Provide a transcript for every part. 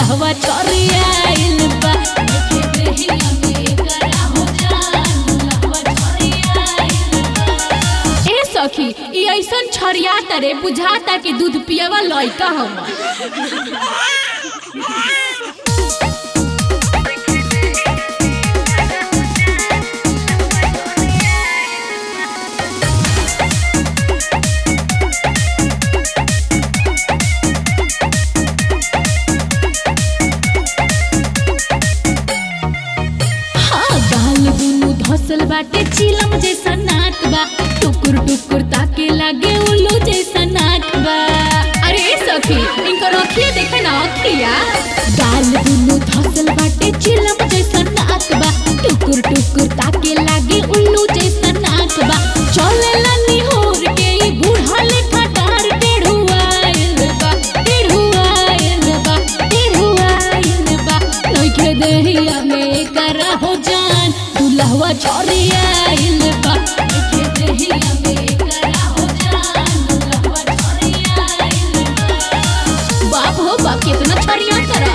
दुल्हवा चोरियाइल बा देखे देहिया में करा हो जान दुल्हवा चोरियाइल बा ए सखी ई ऐसन छरिया तरे बुझाता कि दूध पियवा लइका हम हाँ गाल दुनु धसल बाटे चिलम जैसा नाक बा टुकुर टुकुर ताके लागे उल्लू जैसा नाक बा अरे ए सखी इनको रखिए देखे ना अखिया गाल दुनु धसल बाटे चिलम जैसा नाक बा टुकुर टुकुर ताके लागे उल्लू जैसा नाक बा चले लनी होर के ई बूढ़ा लेखा डार टेढ़ुआइल बा टेढ़ुआइल बा टेढ़ुआइल बा नइखे देहिया में करा हो जान दुल्हवा छोरियाइल बा नइखे देहिया में करा हो जान दुल्हवा छोरियाइल बा बाप हो बाप कितना छरिया करा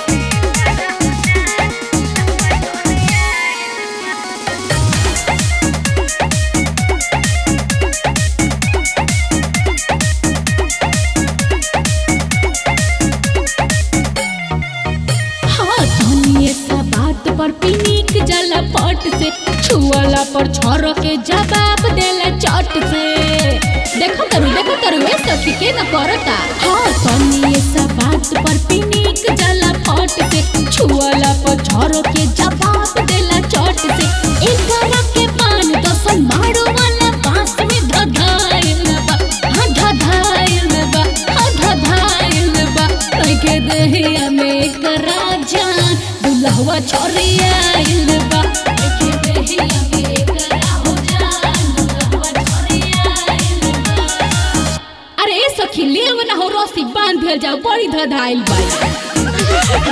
हाँ धनिए सा बात पर पिनिक जला पट से छुअला पर छोर के जवाब देला चट से देखो करू देखो करू ए सखी के न करता हाँ धनिए सा बात पर पिनिक जला पट से छुअला पर छोर के जवाब देला चट से एकरा के पान दसन मारो वाला बांस में धधाइल बा हाँ धधाइल बा हाँ धधाइल बा नइखे देहिया में करा जान दुल्हवा छोरियाइल बा नइखे देहिया में करा हो जान दुल्हवा छोरियाइल बा अरे ए सखी लेव ना हो रस्सी बांध भेल जाओ बड़ी धधाइल बाई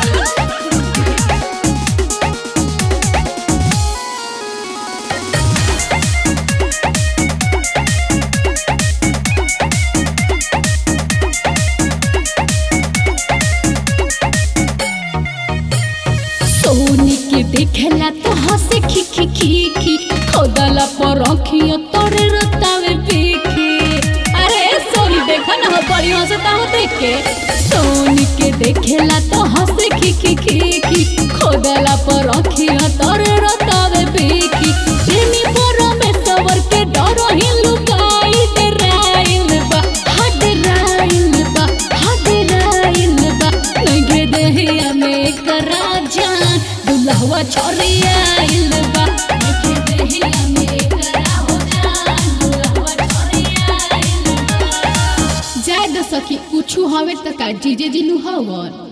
सोनी के देखेला तो हंसे खी खी खी खी खोदला पर रखियो तोरे रतावे पीखी अरे सोनी देखो ना हो बड़ी हंसता हो देख के सोनी के देखेला तो हंसे खी खी खी खी खोदला पर रखियो तोरे रतावे पीखी प्रेमी पर में सवर के डरो ही लुकाई दे राइल बा हद राइल बा हद राइल बा नगे देहिया में करा जान दुल्हवा छोरियाइल बा नगे देहिया में करा हो जान दुल्हवा छोरियाइल बा जाय द सखी कुछु हवे त का जीजे जिनु हवन